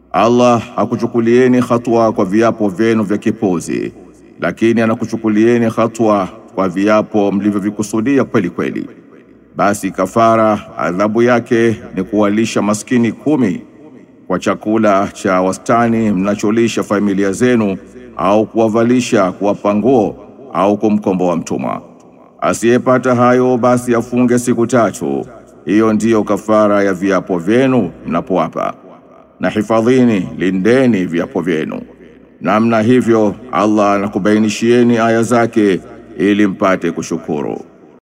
Allah hakuchukulieni hatua kwa viapo vyenu vya kipuzi, lakini anakuchukulieni hatua kwa viapo mlivyovikusudia kweli kweli. Basi kafara adhabu yake ni kuwalisha maskini kumi kwa chakula cha wastani mnacholisha familia zenu, au kuwavalisha, kuwapa nguo au kumkomboa mtumwa. Asiyepata hayo basi afunge siku tatu. Hiyo ndiyo kafara ya viapo vyenu mnapoapa. Na hifadhini, lindeni viapo vyenu. Namna hivyo Allah anakubainishieni aya zake ili mpate kushukuru.